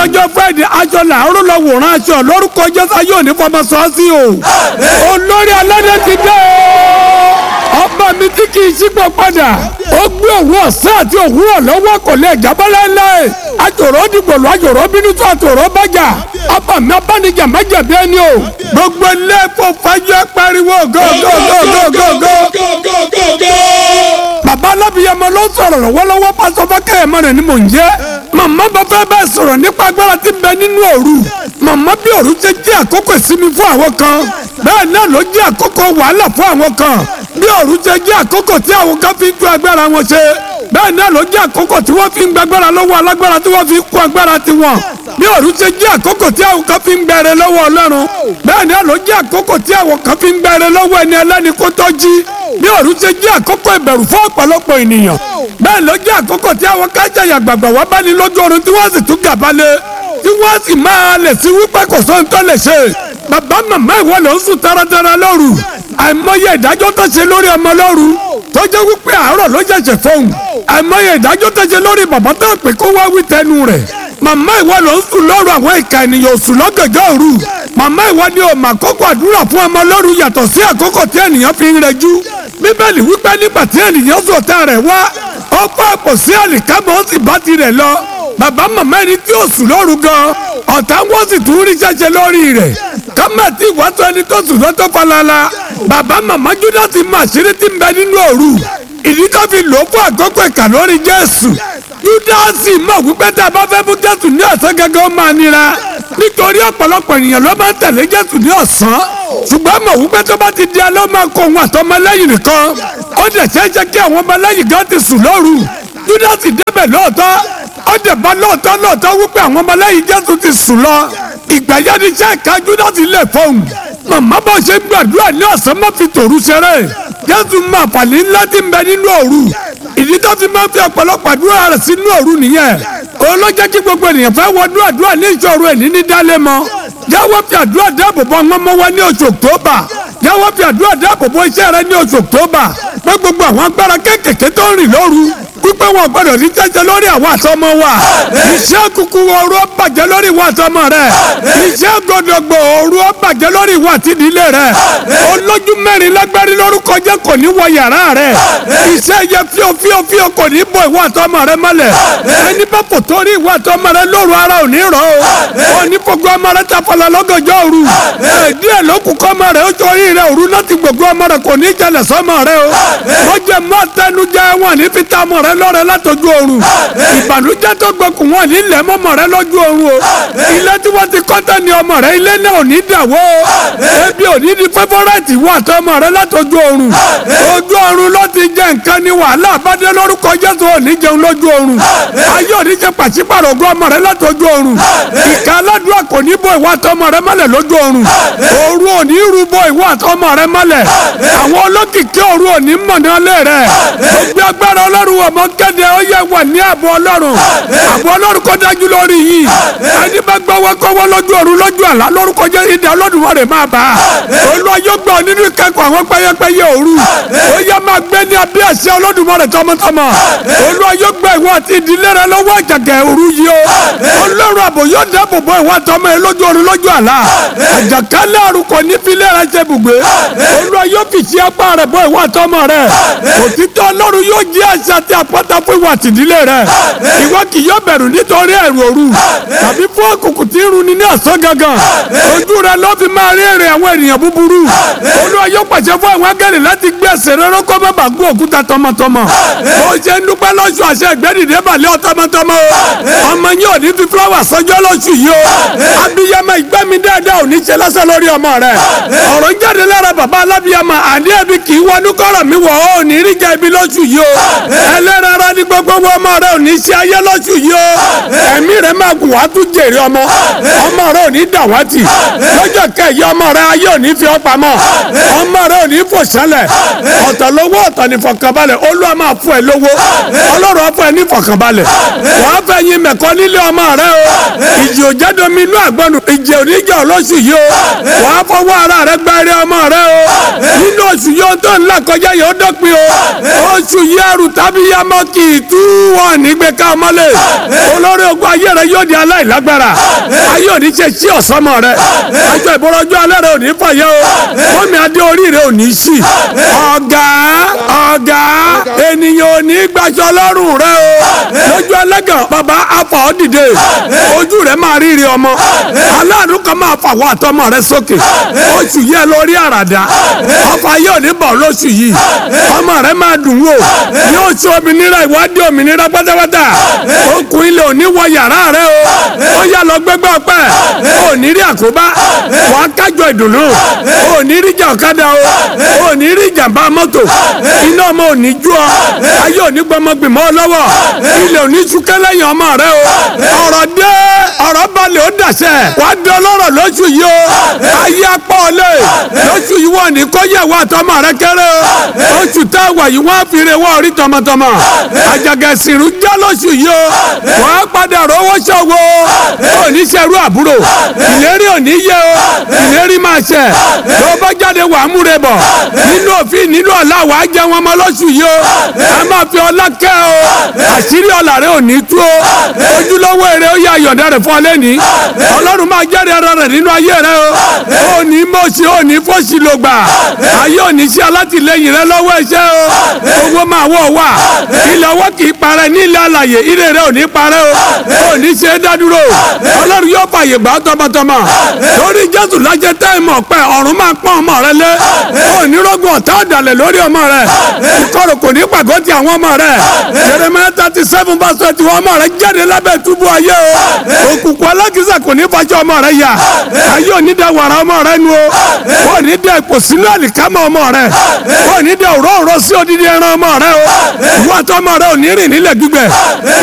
lọ́jọ́ friday aṣọ làárọ̀ lọ wòran aṣọ lórúkọ jésù ayé òní fọmọ sọ sí o olórí aládé ti dé o ọba mi tí kì í ṣípò padà ó gbé òwú ọ̀sán àti òwúrọ̀ lọ́wọ́ kò lè jábọ́ láéláé àjòrò dìgbòlù àjòrò bínú tó àtòrò bájà ọba mi abánijà májàbí ẹni o gbogbo ilé ẹ̀fọ́ fàájì pariwo gógógógógógó. bàbá alábìyamọ ló sọ̀rọ̀ lọ́wọ́lọ́wọ́ pásọ fákẹ́yẹmọ rẹ̀ ni mò ń jẹ́ màmá bá fẹ́ bẹ́ẹ̀ sọ̀rọ̀ nípa agbára tí ń bẹ nínú òru màmá bí òru ṣe jẹ́ àkókò ìsinmi fún àwọn kan bẹ́ẹ̀ náà ló jẹ́ àkókò wàhálà fún àwọn kan bí òru ṣe jẹ́ àkókò tí àwọn kan fi ń tú agbára wọn ṣe bẹ́ẹ̀ náà ló jẹ́ àkókò tí wọ́n fi ń gbàgbára lọ́wọ́ alágbára tí wọ́n fi kó agbára tiwọn bí òru ṣe jẹ́ àkókò tí àwọn kan fi ń gbẹrẹ lọ́wọ́ ọlọ́run bẹ́ẹ̀ náà ló jẹ́ àkókò tí àwọn kan fi ń gbẹrẹ lọ́wọ́ ẹni ẹlẹ́ni kó tó jí bí òru ṣe jẹ́ àkókò ìbẹ̀rù fún ọ̀pọ̀lọpọ̀ ènìyàn bẹ́ẹ̀ ló jẹ́ àkókò tí àwọn kájàyà gbàgbà wá bá ní lójú oorun tí wọ́n sì tún gàbalẹ̀ tí wọ́n sì máa lè sí wípé kò sóhun tó lè ṣe bàbá màmá ìwọ ló ń sùn taratara lóru àìmọye ìdájọ́ tó ṣe lórí ọmọ lóru tó jẹ́ wípé àárọ̀ ló ṣẹ̀ṣẹ̀ fóun àìmọye ìdájọ́ tó ṣe lórí bàbá tó pè kó wá wí tẹnu rẹ̀ màmá ìwọ ló ń sùn lóru àwọn ìka ènìyàn sùn lọ́gànjọ́ òru màmá ìwọ ni ò mà kókó àdúrà fún ọmọ lóru yàtọ̀ sí àkókò tí ènìyàn fi ń rẹjú bíbélì wípé nígbà tí ènìyàn sọ̀tà rẹ̀ wá ó kó àpò sí àlìkámọ́ ó sì bá tirẹ̀ lọ bàbá màmá ẹni tí ó sùn lóru gan ọ̀tá wọ́n sì tún rí ṣẹ́ṣẹ́ lórí rẹ̀ kámẹ́tì ìwàsó ẹni tó sùn lọ́tọ́ falala bàbá màmá júdásì mọ àṣírí tí ń bẹ nínú òru ìdí tó fi lò ó fún àkókò ìkà lórí jésù júdásì mọ̀ wípé tá a bá fẹ́ mú jésù ní ọ̀sán gẹ́gẹ́ ó máa nira nítorí ọ̀pọ̀lọpọ̀ ènìyàn ló máa ń tẹ̀lé jésù ní ọ̀sán ṣùgbọ́n mọ̀ wípé tó bá ti di alẹ́ ó máa kó òun àtọmọlẹ́yìn nìkan ó dẹ̀ ṣeéṣe kí àwọn ọmọlẹ́yìn gan ti sùn lóru júdásì débẹ̀ lóòótọ́ ó dẹ̀ bá lóòótọ́ lóòótọ́ wípé àwọn ọmọlẹ́yìn jésù ti sùn lọ ìgbà yẹn ni iṣẹ́ ìka júdásì lè fọ́hùn màmá bá ṣe gbàdúrà ní ọ̀sán má fi tòru ṣeré jésù máa fàlẹ́ ńlá tí ń bẹ nínú òru ìdí tó fi máa fi ọ̀pọ̀lọpọ̀ àdúrà rẹ̀ sínú òru nìyẹn òun ló jẹ́ kí gbogbo ènìyàn fẹ́ wọnú àdúrà ní ìṣòro ẹ̀ níní dálé mọ́ jáwọ́ fi àdúrà dáàbò bò ọmọ wa ní oṣù october jáwọ́ fi àdúrà dáàbò bò iṣẹ́ rẹ ní oṣù october pé gbogbo àwọn agbára kéékèèké tó ń rìn lóru wípé wọn gbọ́dọ̀ ní jẹjẹ lórí àwọn àtọmọ wa iṣẹ́ kúkú ooru ó bàjẹ́ lórí ìwà àtọmọ rẹ iṣẹ́ gbọdọgbọ ooru ó bàjẹ́ lórí ìwà àtìdílé rẹ olójú mẹ́rin lágbárí lórúkọ jẹ́ kò ní wọ yàrá rẹ iṣẹ́ yẹ fíò fíò fíò kò ní bọ ìwà àtọmọ rẹ mọ́lẹ̀ ẹni bá fò torí ìwà àtọmọ rẹ lóru ara ò ní rọ o ò ní fògbó ọmọ rẹ ta fọlọ lọ́gànjọ́ òru díẹ̀ ló kù kọ́ ọmọ rẹ ó torí rẹ òru láti gbogbo ọmọ rẹ kò ní jalè sọmọ rẹ o wọ́n jẹ mọ́ tẹnujẹ wọn ní fi ta ọmọ rẹ lọ́rẹ látọjú oorun ìbànújẹ́ tó gbẹkùn wọn nílẹ̀ mọ́mọ́ rẹ lọ́jú oorun o ilé tí wọ́n ti kọ́tà ní ọmọ rẹ ilé náà ò ní dàwó ebi ò ní di fẹ́fọ́rẹ́tì wọ àtọmọ rẹ látọjú oorun ojú oorun ló ti jẹ nǹkan ní wàhálà àbádé lórúkọ Jésù ò ní jẹun lójú oorun ayé ò ní jẹ pàṣípàrọ̀ ogún ọmọ rẹ látọjú oorun ìka aládùúgbò kò ní bọ ìwọ àtọmọ rẹ mọ́lẹ̀ lójú oorun òru ò ní rú bọ ìwọ àtọmọ rẹ mọ́lẹ̀ àwọn olókìkí òru ò ní mọ̀nà lé rẹ gbogbo agbára ọlọ́run ọmọ kéde ó yẹ wà ní ààbò ọlọ́run ààbò ọlọ́run kó dájú lórí yìí ẹni bá gbọ́wọ́ kọ́wọ́ lójú ọ̀run lójú àlá lórúkọ jẹ́ ìdá Olódùmarè máa bá a olúwa yóò gbọ́ nínú ìkẹ́kọ̀ọ́ àwọn pẹ́yẹpẹ́yẹ òru ó yẹ máa gbé ní abẹ́ àṣẹ Olódùmarè tọmọtọmọ olúwa yóò gbọ́ ìwọ àti ìdílé rẹ lọ́wọ́ àjàgà òru yìí o ọlọ́run àbò yóò dáàbò bò ìwọ àtọmọ ẹ lójú ọ̀run lójú àlá àjàkálẹ̀ àrùn kò ní filẹ̀ rẹ ṣe bùgbé olúwa yóò fi ṣe apá rẹ bò ìwọ àtọmọ rẹ òtítọ́ ọlọ́run yóò jẹ́ àṣà àti àpáta fún ìwà àtìdílé rẹ ìwọ kì yóò bẹ̀rù nítorí ẹ̀rù òru tàbí fún òkùnkùn tí ń runi ní ọ̀sán gangan ojú rẹ ló fi máa rí èrè àwọn ènìyàn búburú olúwa yóò pàṣẹ fún àwọn agẹ́rì láti gbé ẹsẹ̀ rẹ rọ́kọ́ má bàa gún òkúta tọmọtọmọ ó ṣe ń dúpẹ́ lọ́sù àṣẹ ìgbẹ́dìde balẹ̀ ọ tọmọtọmọ o ọmọ yín ò ní fi fúláwà sọjọ́ lọ́sù yìí o abiyamọ ìgbẹ́mi dáadáa ò ní ṣe lọ́sẹ̀ lórí ọmọ rẹ ọ̀rọ̀ ń jáde lára bàbá alábiyamọ àní ẹbí kì í wọnú kọ́rọ̀ mi wọ̀ ọ́ ò ní rí jẹ́ ibi lọ́sù yìí o ẹlẹ́rara ní gbogbo ọmọ rẹ ò ní ṣe ayé lọ́sù yìí o ẹ̀mí rẹ máa gùn wá tún jèrè ọmọ ọmọ rẹ ò ní dàwátì lọ́jọ́ kẹyì ọmọ rẹ ayé ò ní fi ọ́ pamọ́ ọmọ rẹ ò ní fò sẹ́lẹ̀ ọ̀tọ̀ lówó ọ̀tọ̀ ní fọkànbalẹ̀ olúwa máa fún ẹ lówó ọlọ́run á fún ẹ ní fọkànbalẹ̀ wàá fẹ́ yin mẹ̀kọ́ nílé ọmọ rẹ o ìjì òjẹ́domi inú àgbọ̀nù ìjì oníjà olóṣù yìí o wàá fọwọ́ ara rẹ gbẹ́rẹ́ ọmọ rẹ o nínú oṣù yìí ó tó ńlá kọjá yìí ó dọ́pin o oṣù yìí ẹrù tàbí yamọ kì í tú wọn nígbè ká ọmọlé olórí ogun ayé rẹ rẹ yóò di aláìlágbára ayé òní ṣe sí ọ̀sánmọ̀ rẹ aṣọ ìbọ̀rọ̀jọ́ alẹ́ rẹ òní fàyẹ́ o fọ́mi adé orí rẹ òní sí ọ̀gá ọ̀gá ènìyàn òní gbaṣọ lọ́rùn rẹ o lójú ẹlẹ́gàn bàbá afa ọ́ dìde ojú rẹ máa rírí ọmọ aláàánú kan máa fàwọ́ àtọmọ rẹ sókè oṣù yẹ lórí àràdá ọkọ̀ ayé òní bọ̀ lóṣù yìí ọmọ rẹ máa dùn wò yóò ṣe òmìnira ìwádìí òmìnira pátápátá okùn ilé òní wọ yàrá rẹ o ó yà lọ gbẹgbẹ ọpẹ òní rí àkóbá wà á kájọ ìdùnnú òní rí jà ọ̀kadà o òní rí jàmbá mọ́tò iná ọmọ òní jú ọ ayé òní gbọmọgbìmọ̀ ọ lọ́wọ́ ilé òní súnkẹ́ lẹ́yìn ọmọ rẹ o ọ̀rọ̀ dé ọ̀rọ̀ balẹ̀ ó dàṣẹ wà á dán lọ́rọ̀ lóṣù yìí o ayé apá ọlẹ́ lóṣù yìí wọ́n ní kọ́yẹ̀ wà tọmọ rẹ kéré o oṣù tá a wà yìí wọ́n á fi re wọ́n orí tọmọtọmọ àjàgẹ̀sìrù já lóṣù yìí o wọ́n á padà rówó ṣòwò oníṣẹ́rú àbúrò ìlérí òní yẹ o ìlérí máa ṣẹ tó bá jáde wà á múre bọ̀ nínú òfin nínú ọ̀la wà á jẹ wọn mọ́ lóṣù yìí o ẹ máa fi ọlá kẹ́ o àṣírí ọ̀la rẹ ò ní tú o ojúlówó èrè ó yà yọ̀dá rẹ̀ fún ọ lẹ́ni ọlọ́run máa jẹ́rìí ara rẹ̀ nínú ayé rẹ o ò ní mọ̀ọ́sí ò ní fọ́ọ̀sì ló gbà ayé ò ní sí alátìlẹyìn rẹ lọ́wọ́ ẹ̀ṣẹ́ o owó máa wọ̀ wá ilẹ̀ ọwọ́ kì í parẹ́ ní ilẹ̀ alàyè ire rẹ ò ní parẹ́ o ò ní ṣe é dádúró ọlọ́run yóò fàyè gbà tọmọtọmọ lórí jésù lọ́jẹ́ táìmù ọ̀pẹ ọ̀run máa pọ́n ọmọ rẹ lé ò ní rọ́gùn ọ̀tá ọ̀dàlẹ̀ lórí ọmọ rẹ ìkọrò kò ní pàgọ́ ti àwọn ọmọ rẹ Jeremiah thirty seven verse twenty one ọmọ rẹ jáde lábẹ́ túbú ayé o òkùnkùn alákìsà kò ní fàjọ ọmọ rẹ yà ayé ò ní da wàrà ọmọ rẹ nu o ò ní da ipò sínú àlìkámọ̀ ọmọ rẹ ò ní da òró òró sí odidi ẹran ọmọ rẹ o ìwọ àti ọmọ rẹ ò ní rìn nílẹ̀ gbígbẹ